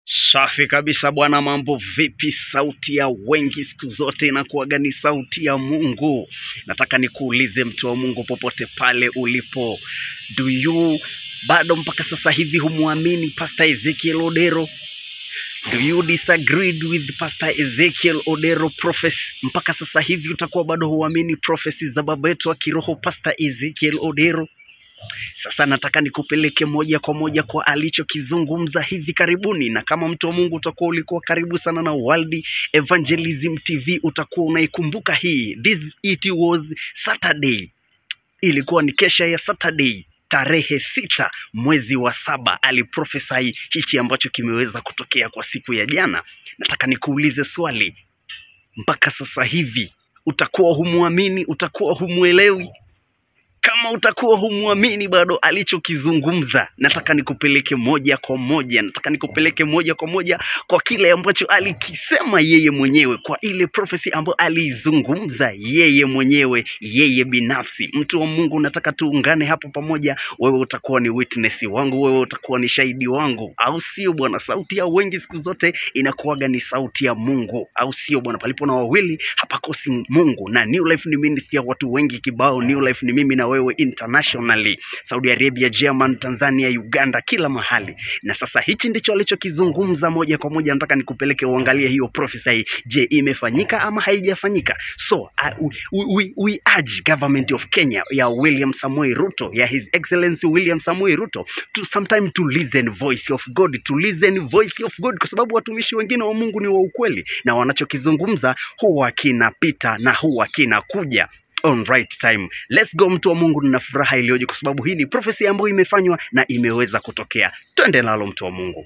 Safi kabisa bwana, mambo vipi? Sauti ya wengi siku zote inakuwaga ni sauti ya Mungu. Nataka nikuulize mtu wa Mungu, popote pale ulipo, do you bado mpaka sasa hivi humwamini Pastor Ezekiel Odero? Do you disagree with Pastor Ezekiel Odero prophecy? Mpaka sasa hivi utakuwa bado huamini prophecy za baba yetu wa kiroho Pastor Ezekiel Odero? Sasa nataka nikupeleke moja kwa moja kwa alichokizungumza hivi karibuni, na kama mtu wa Mungu utakuwa ulikuwa karibu sana na World Evangelism TV, utakuwa unaikumbuka hii. This it was Saturday, ilikuwa ni kesha ya Saturday tarehe sita mwezi wa saba aliprofesai hichi ambacho kimeweza kutokea kwa siku ya jana. Nataka nikuulize swali, mpaka sasa hivi utakuwa humwamini, utakuwa humwelewi? kama utakuwa humwamini bado alichokizungumza, nataka nikupeleke moja kwa moja, nataka nikupeleke moja kwa moja kwa kile ambacho alikisema yeye mwenyewe, kwa ile prophecy ambayo aliizungumza yeye mwenyewe, yeye binafsi. Mtu wa Mungu, nataka tuungane hapo pamoja. Wewe utakuwa ni witness wangu, wewe utakuwa ni shahidi wangu, au sio bwana? Sauti ya wengi siku zote inakuwaga ni sauti ya Mungu, au sio bwana? Palipo na wawili hapakosi Mungu, na New Life ni ministry ya watu wengi kibao. New Life ni mimi na wewe internationally, Saudi Arabia, German, Tanzania, Uganda, kila mahali. Na sasa hichi ndicho alichokizungumza moja kwa moja, nataka nikupeleke uangalie hiyo prophesy. Je, imefanyika ama haijafanyika? So uh, we, we, we urge government of Kenya ya William Samoei Ruto, ya His Excellency William Samoei Ruto to sometime to listen voice of God, to listen voice of God, kwa sababu watumishi wengine wa Mungu ni wa ukweli na wanachokizungumza huwa kinapita na huwa kinakuja on right time. Let's go mtu wa Mungu, nina furaha iliyoje kwa sababu hii ni prophecy ambayo imefanywa na imeweza kutokea. Twende nalo mtu wa Mungu.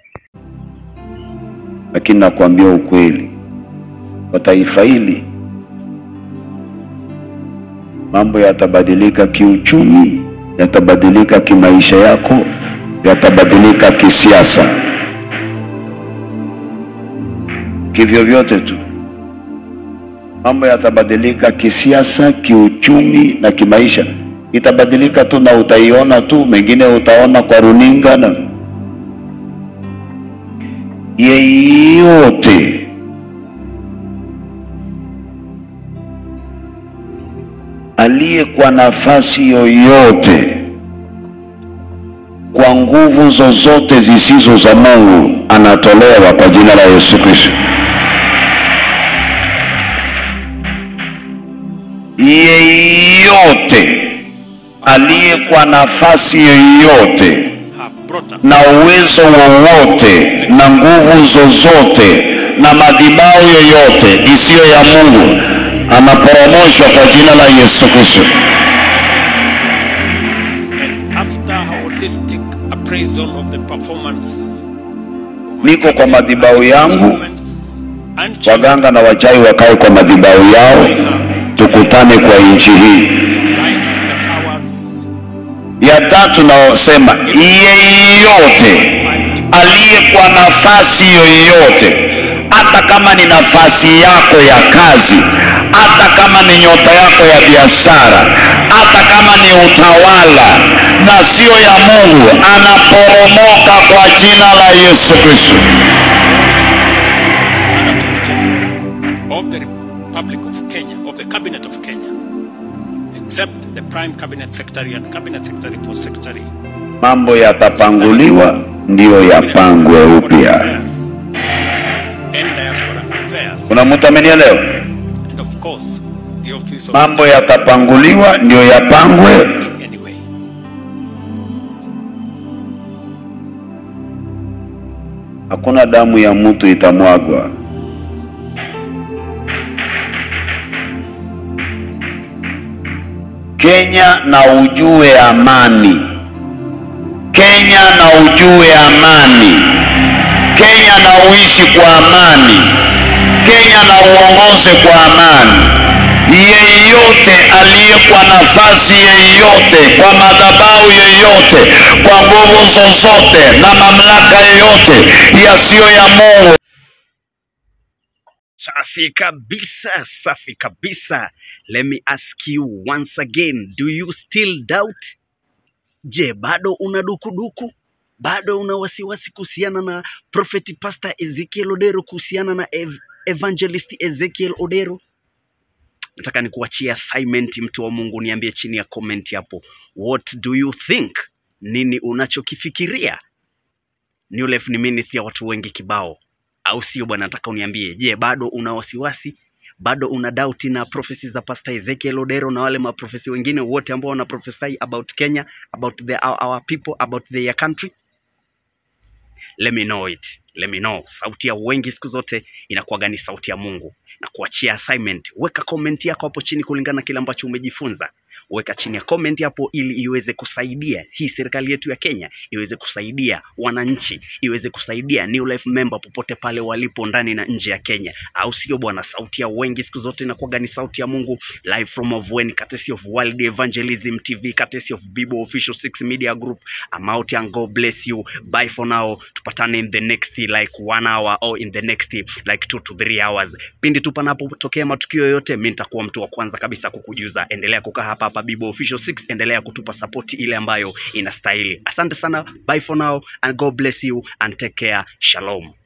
lakini nakwambia ukweli, kwa taifa hili mambo yatabadilika kiuchumi, yatabadilika kimaisha yako, yatabadilika kisiasa, kivyovyote tu mambo yatabadilika kisiasa, kiuchumi na kimaisha. Itabadilika tu na utaiona tu, mengine utaona kwa runinga na yeyote aliye kwa nafasi yoyote kwa nguvu zozote zisizo za Mungu anatolewa kwa jina la Yesu Kristo. Yeyote aliye kwa nafasi yoyote have brought us na uwezo wowote na nguvu zozote na madhabahu yoyote isiyo ya Mungu anaporomoshwa kwa jina la Yesu Kristo. and after a holistic appraisal of the performance Niko kwa madhabahu yangu, moments and waganga na wachawi wakae kwa madhabahu yao, tukutane kwa nchi hii. line the powers Ya tatu naosema, yeyote aliye kwa nafasi yoyote, hata kama ni nafasi yako ya kazi, hata kama ni nyota yako ya biashara, hata kama ni utawala na sio ya Mungu, anaporomoka kwa jina la Yesu Kristo. of the Republic of Kenya, of the Cabinet of Kenya, except the Prime Cabinet Secretary and Cabinet Secretary for Secretary. Mambo yatapanguliwa, ndiyo yapangwe upya. Affairs and Diaspora Affairs. Kuna mtu amenielewa? And of course, the Office of Mambo yatapanguliwa, ndiyo yapangwe anyway. hakuna damu ya mtu itamwagwa. Kenya na ujue amani. Kenya na ujue amani. Kenya na uishi kwa amani. Kenya na uongoze kwa amani. Yeyote aliye kwa nafasi yeyote, kwa madhabahu yeyote, kwa nguvu zozote na mamlaka yoyote yasiyo ya Mungu Safi kabisa, safi kabisa. Let me ask you once again, do you still doubt? Je, bado una dukuduku? bado una wasiwasi kuhusiana na prophet pastor Ezekiel Odero, kuhusiana na ev evangelist Ezekiel Odero. Nataka nikuachie assignment, mtu wa Mungu, niambie chini ya comment hapo, what do you think? Nini unachokifikiria? New Life ni ministry ya watu wengi kibao, au sio bwana? Nataka uniambie, je, bado una wasiwasi bado una doubt na prophecy za Pastor Ezekiel Odero na wale maprofesi wengine wote ambao wana prophesy about Kenya, about the, our, our people, about their country? Let me know it. Let me know. Sauti ya wengi siku zote inakuwaga ni sauti ya Mungu. Na kuachia assignment, weka comment yako hapo chini kulingana na kile ambacho umejifunza. Weka chini ya comment hapo ili iweze kusaidia hii serikali yetu ya Kenya, iweze kusaidia wananchi, iweze kusaidia New Life member popote pale walipo ndani na nje ya Kenya, au sio bwana? Sauti ya wengi siku zote inakuwaga ni sauti ya Mungu, live from Avoen, courtesy of World Evangelism TV, courtesy of Bible Official 6 Media Group. I'm out and God bless you. Bye for now. Tupatane in the next like one hour or in the next like two to three hours. Pindi tu panapotokea matukio yoyote, mimi nitakuwa mtu wa kwanza kabisa kukujuza. Endelea kukaa hapa hapa Bible Official 6, endelea kutupa support ile ambayo inastahili. Asante sana. Bye for now and God bless you and take care. Shalom.